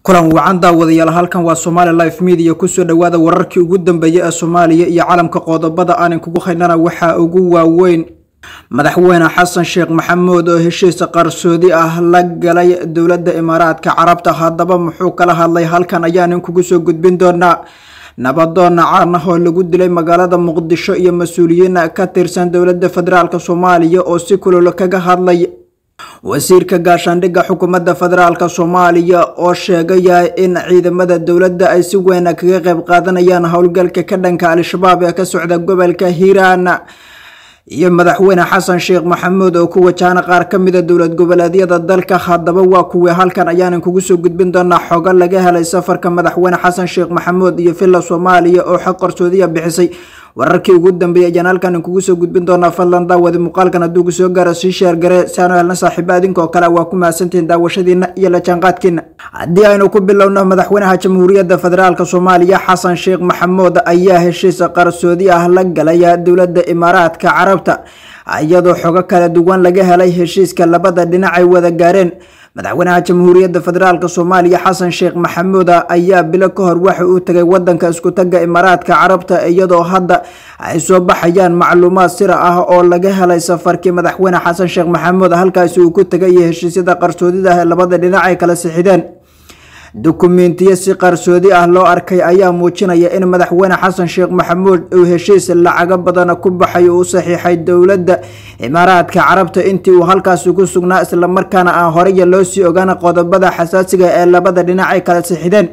kulan wacan daawadayaal halkan waa somaali life media kusoo dhowaada wararkii ugu dambeeyey ee soomaaliya iyo calamka qodobada aanan kugu haynana waxaa ugu waaweyn madaxweyne xasan sheekh maxamuud oo heshiis qarsoodi ah la galay dowladda imaaraadka carabta haddaba muxuu kala hadlay halkan ayaanan kugu soo gudbin doonaa nabadoonna caan ah oo lagu dilay magaalada muqdisho iyo mas-uuliyiin ka tirsan dowladda federaalk soomaaliya oo si kulol kaga hadlay wasiirka gaashaandhigga xukuumadda federaalk soomaaliya oo sheegaya in ciidamada dowladda ay si weyn kaga qeyb qaadanayaan howlgalka ka dhanka al-shabaab ee ka socda gobolka hiiraan iyo madaxweyne xasan sheekh maxamuud oo ku wajahana qaar ka mida dowlad goboleedyada dalka haddaba waa kuwii halkan ayaanan kugu soo gudbin doonaa xogo laga helay safarka madaxweyne xasan sheekh maxamuud iyo villa soomaaliya oo xog qarsoodiya bixisay wararkii ugu dambeeyay ayaan halkan kugu soo gudbin doonaa fadlan daawadi muuqaalkan hadduu ku soo gaaro sii sheergare si aanu helna saaxiibo adinkoo kale waa ku mahadsantihiin daawashadiina iyo la jaanqaadkiina haddii aynu ku bilowno madaxweynaha jamhuuriyadda federaalk soomaaliya xasan sheekh maxamuud ayaa heshiis qarsoodi ah la galaya dowladda imaaraadka carabta iyadoo xogo kala duwan laga helay heshiiska labada dhinac ay wada gaareen madaxweynaha jamhuuriyadda federaalk soomaaliya xasan sheekh maxamuud ayaa bilo ka hor waxa uu tagay wadanka iskutaga imaaraadka carabta iyadoo hadda ay soo baxayaan macluumaad sira ah oo laga helay safarkii madaxweyne xasan sheekh maxamuud halkaasi uu ku tagay iyo heshiisyada qarsoodida ah ee labada dhinac ay kala sixideen dukumentiyo si qarsoodi ah loo arkay ayaa muujinaya in madaxweyne xasan sheekh maxamuud uu heshiis lacago badan ku baxay uu saxiixay dowladda imaaraadka carabta intii uu halkaasi ku sugnaa islamarkaana aan horaya loo sii ogaana qodobada xasaasiga ee labada dhinac ay kala sixideen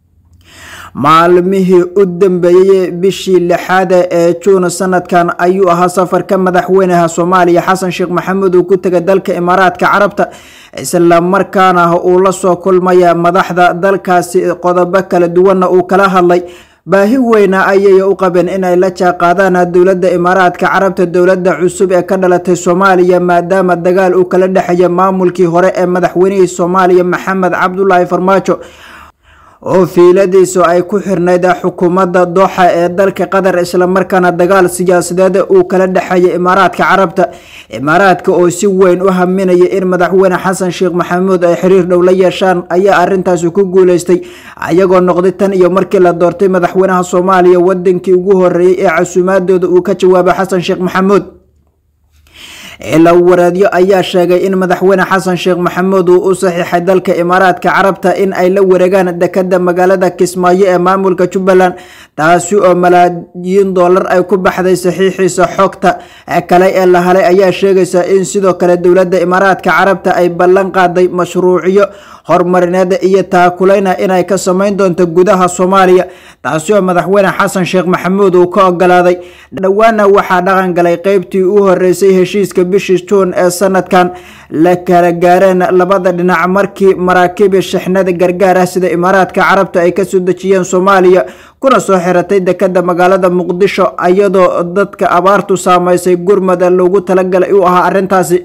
maalmihii u dambeeyey bishii lixaad ee juun sanadkan ayuu ahaa safarka madaxweynaha soomaaliya xasan sheekh maxamuud uu ku tegay dalka imaaraadka carabta islamarkaana uu la soo kulmaya madaxda dalkaasi qodobo kala duwanna uu kala hadlay baahi weyna ayay u qabeen inay la jaaqaadaan dowladda imaaraadka carabta dowladda cusub ee ka dhalatay soomaaliya maadaama dagaal uu kala dhexeeya maamulkii hore ee madaxweynihii soomaaliya maxamed cabdulaahi farmaajo oo fiiladiisu ay ku xirnayd xukuumadda dooxa ee dalka qatar islamarkaana dagaal siyaasadeed uu kala dhexeeya imaaraadka carabta imaaraadka oo si weyn u haminaya in madaxweyne xasan sheekh maxamuud ay xiriir dhow la yeeshaan ayaa arintaasi ku guuleystay ayagoo noqday tan iyo markii la doortay madaxweynaha soomaaliya wadankii ugu horeeyey ee casuumaadooda uu ka jawaabay xasan sheekh maxamuud ila wareedyo ayaa sheegay in madaxweyne xasan sheekh maxamuud uu u saxiixay dalka imaaraadka carabta in ay la wareegaan dekada magaalada kismaayo ee maamulka jubbaland taasi oo malaayiin doolar ay ku baxday saxiixiisa xogta kale ee la halay ayaa sheegaysa in sidoo kale dowladda imaaraadka carabta ay ballan qaaday mashruucyo horumarineed iyo taakuleyna inay ka sameyn doonto gudaha soomaaliya taasi oo madaxweyne xasan sheekh maxamuud uu ka ogolaaday dhowaana waxaa dhaqan galay qeybtii u horeysay heshiiska bishii juun ee sanadkan la kala gaareen labada dhinac markii maraakibi shixnada gargaar ah sida imaaraadka carabta ay kasoo dejiyeen soomaaliya kuna soo xiratay dekada magaalada muqdisho iyadoo dadka abaartu saameysay gurmada loogu talagalay u ahaa arintaasi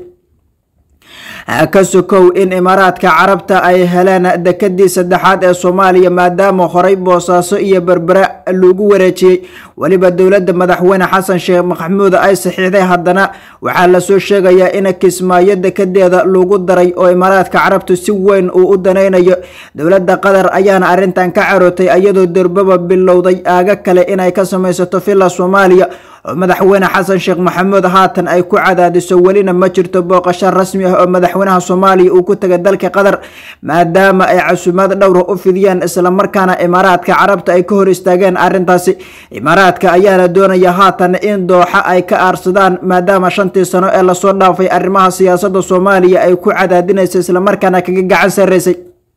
ka sokow in imaaraadka carabta ay heleen dekadii saddexaad ee soomaaliya maadaama horey boosaaso iyo berbere lagu wareejiyey weliba dowladda madaxweyne xasan sheekh maxamuud ay saxiixday haddana waxaa lasoo sheegayaa in kismaayo dekadeeda lagu daray oo imaaraadka carabtu si weyn uu u danaynayo dowladda qatar ayaana arintan ka carootay iyadoo durbaba bilowday aaga kale inay ka samaysato villa soomaaliya oo madaxweyne xasan sheekh maxamuud haatan ay ku cadaadiso welina ma jirto booqasho rasmi ah oo madaxweynaha soomaaliya uu ku tegay dalka qatar maadaama ay casuumaad dhowra u fidiyeen islamarkaana imaaraadka carabta ay ka hor istaageen arintaasi imaaraadka ayaana doonaya haatan in dooxa ay ka aarsadaan maadaama shantii sano ee lasoo dhaafay arrimaha siyaasada soomaaliya ay ku cadaadinaysa islamarkaana kaga gacan sareysay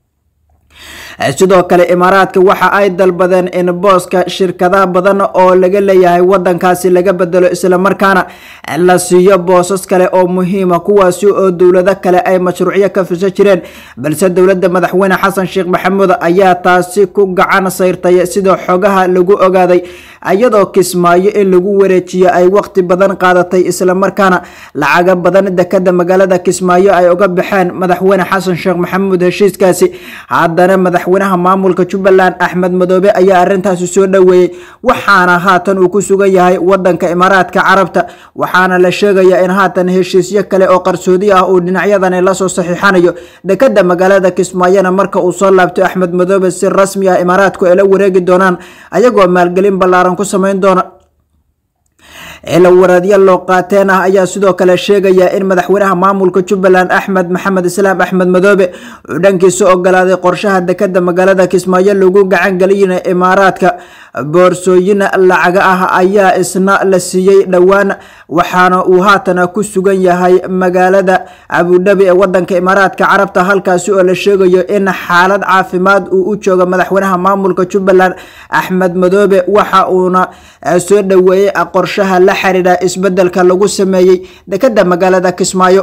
sidoo kale imaaraadka waxa ay dalbadeen in booska shirkadaha badan oo laga leeyahay wadankaasi laga bedelo islamarkaana la siiyo boosas kale oo muhiima kuwaasi oo dowlado kale ay mashruucyo ka fiso jireen balse dowladda madaxweyne xasan sheekh maxamuud ayaa taasi ku gacan sayrtay sida xogaha lagu ogaaday iyadoo kismaayo in lagu wareejiyo ay waqti badan qaadatay islamarkaana lacaga badan dekada magaalada kismaayo ay uga baxeen madaxweyne xasan sheekh maxamuud heshiiskaasi haddana madaxweynaha maamulka jubbaland axmed madoobe ayaa arintaasi soo dhoweeyey waxaana haatan uu ku sugan yahay wadanka imaaraadka carabta waxaana la sheegaya in haatan heshiisyo kale oo qarsoodi ah uu dhinacyadani lasoo saxiixanayo dekada magaalada kismaayona marka uu soo laabto axmed madoobe si rasmi ah imaaraadku ay la wareegi doonaan ayagoo maalgelin ballaaran ku sameyn doona cilo waraadyo loo qaateen ah ayaa sidoo kale sheegaya in madaxweynaha maamulka jubbaland axmed maxamed islaam axmed madoobe uu dhankiisa ogolaaday qorshaha dekada magaalada kismaayo lagu gacan geliyina imaaraadka boorsooyin lacaga ah ayaa isna la siiyey dhowaan waxaana uu haatana ku sugan yahay magaalada abudhabi ee wadanka imaaraadka carabta halkaasi oo la sheegayo in xaalad caafimaad uu u joogo madaxweynaha maamulka jubbaland axmed madoobe waxa uuna soo dhoweeyey qorshaha la xiriira isbedelka lagu sameeyey dekada magaalada kismaayo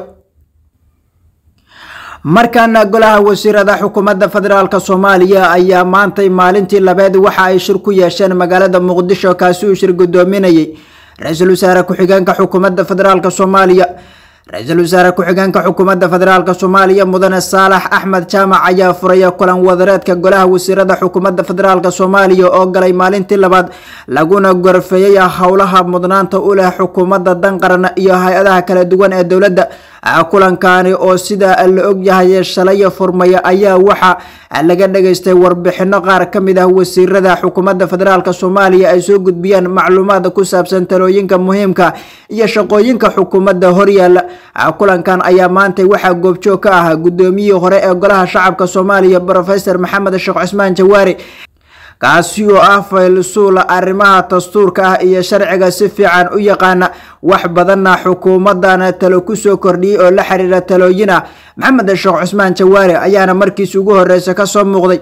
markaana golaha wasiirada xukuumadda federaalk soomaaliya ayaa maantay maalintii labeed waxa ay shir ku yeesheen magaalada muqdisho kaasi uu shir gudoominayay ra-iisul wasaare ku-xigeenka xukuumadda federaalk soomaaliya ra-iisul wasaare ku-xigeenka xukuumadda federaalk soomaaliya mudane saalax axmed jaamac ayaa furaya kulan wadareedka golaha wasiirada xukuumadda federaalk soomaaliya oo galay maalintii labaad laguna gorfeeyey howlaha mudnaanta u leh xukuumadda danqaran iyo hay-adaha kala duwan ee dowladda kulankani oo sida la ogyahay shalay furmaya ayaa waxa laga dhageystay warbixino qaar kamid ah wasiirada xukuumadda federaalk soomaaliya ay soo gudbiyeen macluumaad ku saabsan talooyinka muhiimka iyo shaqooyinka xukuumadda horyaala kulankan ayaa maantay waxaa goobjoog ka ah gudoomiyihii hore ee golaha shacabka soomaaliya rofesor maxamed sheekh cusmaan jawaari kaasi oo ah faylsuula arrimaha dastuurka ah iyo sharciga si fiican u yaqaana wax badanna xukuumadana talo kusoo kordhiyey oo la xiriira talooyin ah maxamed sheekh cusmaan jawaari ayaana markiis ugu horeysa kasoo muuqday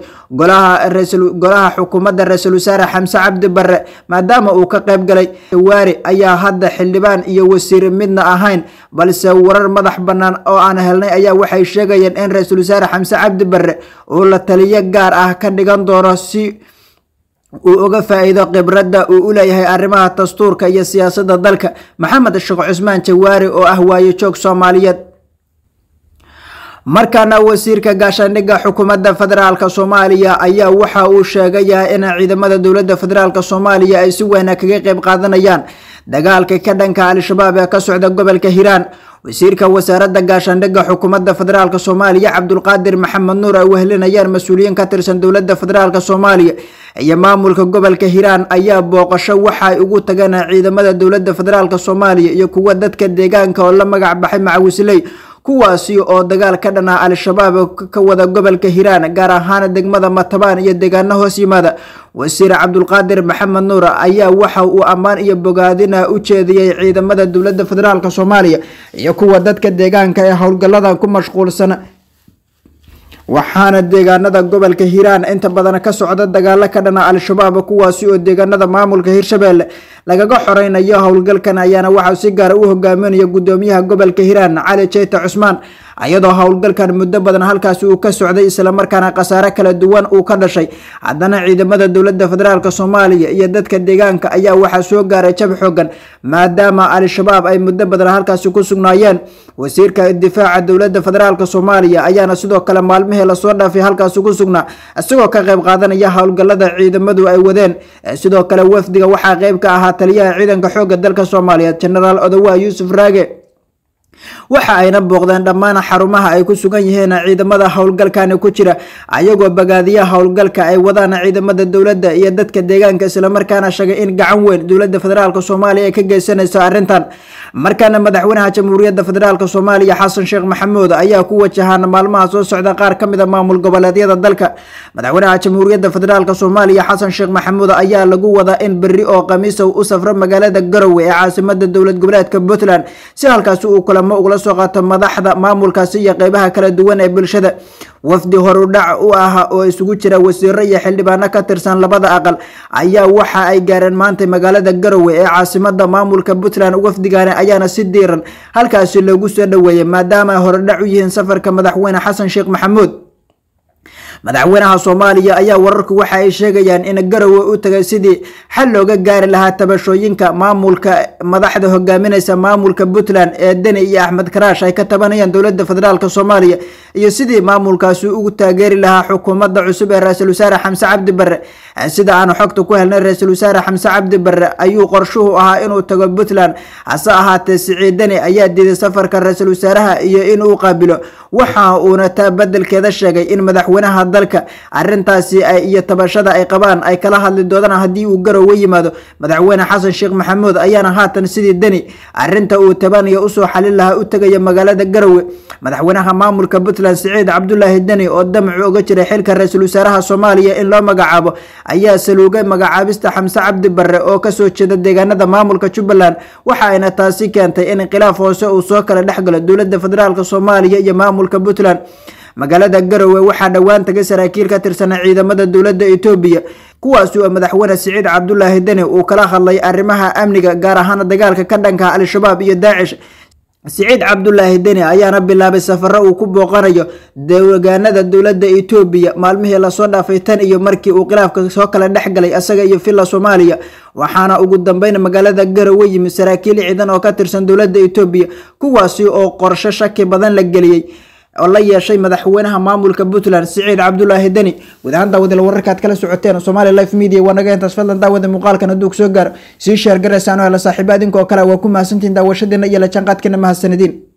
golaha xukuumadda ra-iisul wasaare xamse cabdi barre maadaama uu ka qeyb galay jawaari ayaa hadda xildhibaan iyo wasiir midna ahayn balse warar madax bannaan oo aan helnay ayaa waxay sheegayeen in ra-iisul wasaare xamse cabdi barre uu la taliyo gaar ah ka dhigan doono si uu uga faa-iido khibradda uu u leeyahay arrimaha dastuurka iyo siyaasadda dalka maxamed sheekh cusmaan jawaari oo ah waayo joog soomaaliyeed markaana wasiirka gaashaandhigga xukuumadda federaalk soomaaliya ayaa waxa uu sheegaya in ciidamada dowladda federaalk soomaaliya ay si weyna kaga qeyb qaadanayaan dagaalka ka dhanka al-shabaab ee ka socda gobolka hiiraan wasiirka wasaaradda gaashaandhigga xukuumadda federaalk soomaaliya cabdulqaadir maxamed nuur ay wehlinayaan mas-uuliyiin ka tirsan dowladda federaalk soomaaliya iyo maamulka gobolka hiiraan ayaa booqasho waxaay ugu tageen ciidamada dowladda federaalk soomaaliya iyo kuwa dadka deegaanka oo la magac baxay macawisley kuwaasi oo dagaal ka dhan ah al-shabaab ka wada gobolka hiiraan gaar ahaan degmada matabaan iyo deegaano hoos yimaada wasiir cabdulqaadir maxamed nuur ayaa waxa uu ammaan iyo bogaadina u jeediyey ciidamada dowladda federaalk soomaaliya iyo kuwa dadka deegaanka ee howlgalladan ku mashquulsan waxaana deegaanada gobolka hiiraan inta badan ka socda dagaalo ka dhana al-shabaab kuwaasi oo deegaanada maamulka hirshabelle lagaga xoreynayo howlgalkan ayaana waxaa si gaara u hogaaminaya gudoomiyaha gobolka hiiraan cali jeyte cusmaan iyadoo howlgalkan muddo badan halkaasi uu ka socday islamarkaana khasaare kala duwan uu ka dhashay haddana ciidamada dowladda federaalk soomaaliya iyo dadka deegaanka ayaa waxaa soo gaaray jab xoogan maadaama al-shabaab ay muddo badan halkaasi ku sugnaayeen wasiirka difaaca dowladda federaalk soomaaliya ayaana sidoo kale maalmihii lasoo dhaafay halkaasi ku sugnaa isagoo ka qeyb qaadanaya howlgalada ciidamadu ay wadeen sidoo kale wafdiga waxaa qeyb ka ahaa taliyaha ciidanka xooga dalka soomaaliyeed genaraal odowa yuusuf raage waxa ayna booqdeen dhammaan xarumaha ay ku sugan yihiin ciidamada howlgalkani ku jira ayagoo bagaadiya howlgalka ay wadaan ciidamada dowladda iyo dadka deegaanka islamarkaana sheegay in gacan weyn dowladda federaalk soomaaliya ay ka geysanayso arrintan markaana madaxweynaha jamhuuriyadda federaalk soomaaliya xasan sheekh maxamuud ayaa ku wajahaan maalmaha soo socda qaar ka mid a maamul goboleedyada dalka madaxweynaha jamhuuriyadda federaalk soomaaliya xasan sheekh maxamuud ayaa lagu wadaa in berri oo khamiisa u safro magaalada garowe ee caasimada dowlad goboleedka puntland si halkaasi uu kulamo ugula soo qaato madaxda maamulkaasi iyo qeybaha kala duwan ee bulshada wafdi horudhac u ah oo isugu jira wasiiro iyo xildhibaano ka tirsan labada aqal ayaa waxa ay gaareen maanta magaalada garowe ee caasimada maamulka puntland wafdigani ayaana si diiran halkaasi loogu soo dhoweeyey maadaama ay horudhac u yihiin safarka madaxweyne xasan sheekh maxamuud madaxweynaha soomaaliya ayaa wararku waxa ay sheegayaan in garowe u tagay sidii xal looga gaari lahaa tabashooyinka maamulka madaxda hogaaminaysa maamulka puntland ee deni iyo axmed karaash ay ka tabanayaan dowlada federaalk soomaaliya iyo sidii maamulkaasi ugu taageeri lahaa xukuumadda cusub ee ra-iisul wasaare xamse cabdi barre sida aanu xogta ku helnay ra-iisul wasaare xamse cabdi barre ayuu qorshuhu ahaa inuu tago puntland hase ahaatee siciid deni ayaa diiday safarka ra-iisul wasaaraha iyo inuu qaabilo waxa uuna taa bedelkeeda sheegay in madaxweynaha dalka arintaasi iyo tabashada ay qabaan ay kala hadli doodaan haddii uu garowe yimaado madaxweyne xasan sheekh maxamuud ayaana haatan sidii deni arinta uu tabanayo usoo xalin lahaa u tegaya magaalada garowe madaxweynaha maamulka puntland siciid cabdulaahi deni oo damacu oga jiray xilka ra-iisul wasaaraha soomaaliya in loo magacaabo ayaa saluugay magacaabista xamse cabdi barre oo kasoo jeeda deegaanada maamulka jubbaland waxa ayna taasi keentay in khilaaf hoose uu soo kala dhexgalo dowlada federaalk soomaaliya iyo maamulka puntland magaalada garowe waxaa dhowaan tagay saraakiil ka tirsanaa ciidamada dowlada etoobiya kuwaasi oo madaxweyne siciid cabdulaahi deni uu kala hadlay arrimaha amniga gaar ahaan dagaalka ka dhanka al-shabaab iyo daacish siciid cabdulaahi deni ayaana bilaabay safaro uu ku booqanayo deegaanada dowlada etoobiya maalmihii lasoo dhaafay tan iyo markii uu khilaafka soo kala dhexgalay isaga iyo villa soomaaliya waxaana ugu dambeyn magaalada garowe yimi saraakiil ciidan oo ka tirsan dowlada etoobiya kuwaasi oo qorsho shaki badan la geliyey oo la yeeshay madaxweynaha maamulka puntland siciid cabdulaahi deni guud ahaan daawadal wararkaad kala socoteen somaali life media waa naga intaas fadlan daawada muuqaalkan hadduu kusoo gaaro sii sheer garaysaan oo hela saaxiiba idinkoo kale waa ku mahadsantihin daawashadeena iyo la jaanqaadkeena mahadsanidin